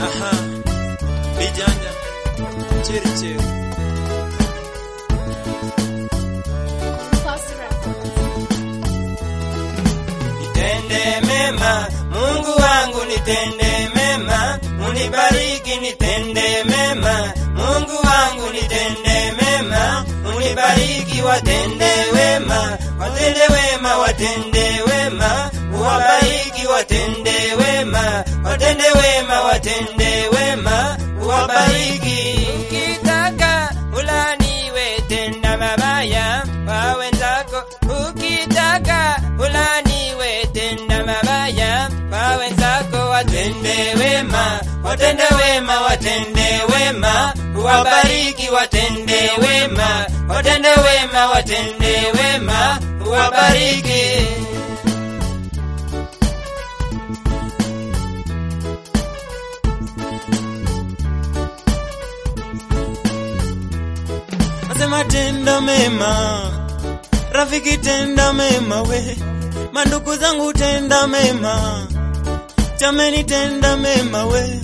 Aha, vijanja cheri cheri. First record. Nitende mema, Mungu wangu nitende mema, unibariki nitende mema, Mungu wangu nitende mema, unibariki watende wema, watende wema, watende wema, uwabariki watende wema, watende wema, watende wema, uwabariki. Ukitaka ulaniwe tenda mabaya kwa wenzako, ukitaka ulaniwe tenda mabaya kwa wenzako, watende wema, watende wema, watende wema, uwabariki watende wema, watende wema, watende wema, uwabariki. Nasema tenda mema, rafiki tenda mema we, mandugu zangu tenda mema, jameni tenda mema we,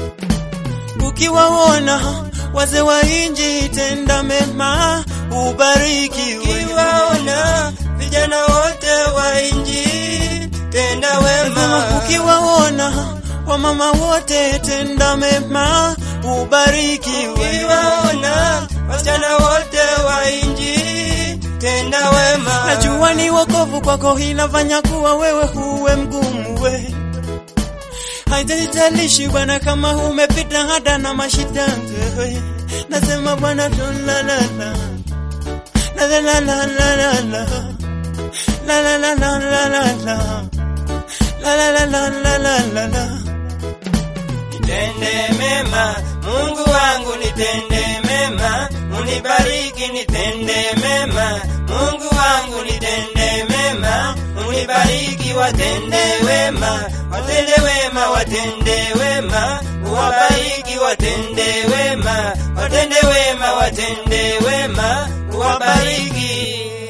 ukiwaona wazee wa inji tenda mema, ubariki we. Ukiwaona vijana wote wa inji tenda Nasema wema, ukiwaona wamama wote tenda mema, ubariki we. ukiwaona wasichana wote wa inji tenda wema. Najua ni wokovu kwako inafanya kuwa wewe huwe mgumu we. Haijalishi bwana kama umepita hata na mashida we. Nasema bwana tulalala. La la la la la la la. La la la la la la la. La la la la la la la la. Nitende mema, Mungu wangu nitende mema, unibariki nitende mema, Mungu wangu nitende mema, unibariki watende wema, watende wema, watende wema, uwabariki watende wema, watende wema, watende wema, uwabariki.